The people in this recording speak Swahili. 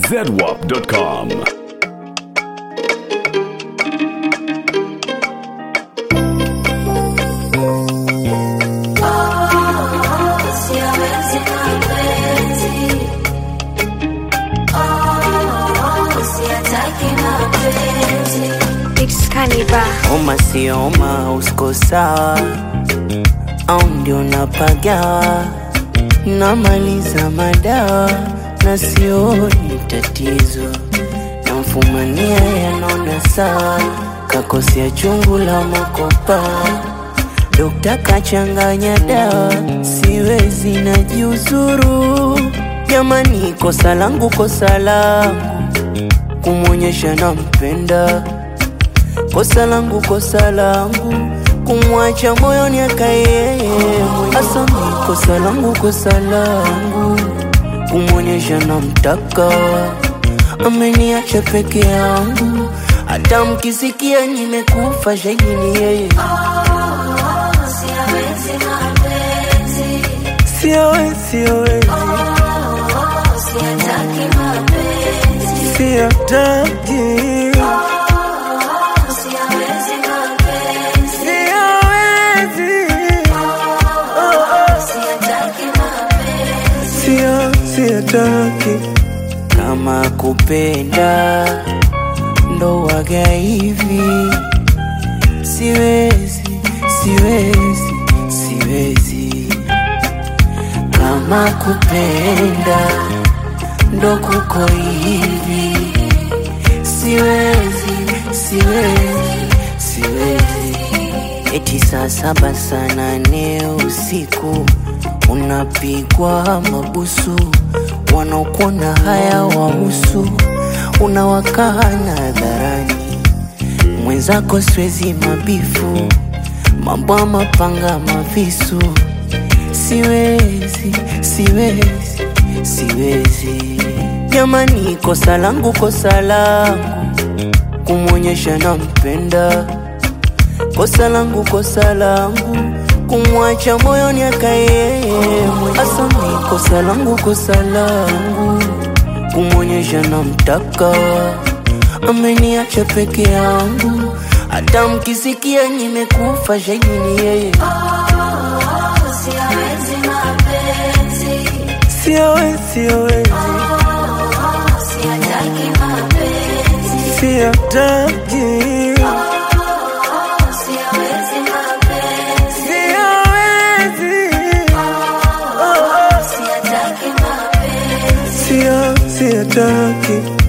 zedwap.com. It's Kaniba. Oma sio oma, usko sawa au ndio napagawa, namaliza madawa na sioni tatizo, namfumania yanona sawa, kakosea chungu la makopa, dokta kachanganya dawa, siwezi najiuzuru, jamani, kosa langu, kosa langu kumwonyesha nampenda kosa langu kosa langu kumwacha moyoni akaye hasa mi kosa langu kosa langu kumwonyesha namtaka ameniacha peke yangu hata mkisikia nimekufa shahidi ni yeye siawezi siawezi siataki siawezi sio siataki kama kupenda ndo waga hivi siwezi siwezi siwezi kama kupenda ndo kuko hivi siwezi siwezi siwezi eti saa saba saa nane usiku unapigwa mabusu wanaokuona haya wahusu unawakana hadharani mwenzako siwezi mabifu mambo ya mapanga mavisu siwezi siwezi siwezi jamani kosa langu kosa langu kumwonyesha nampenda kosa langu kosa langu kumwacha moyoni akaye hasa mi kosa langu kosa langu kumwonyesha namtaka ameniacha peke yangu hata mkisikia nimekufa shahidi ni yeye siawezi siawezi siataki siawezi sio siataki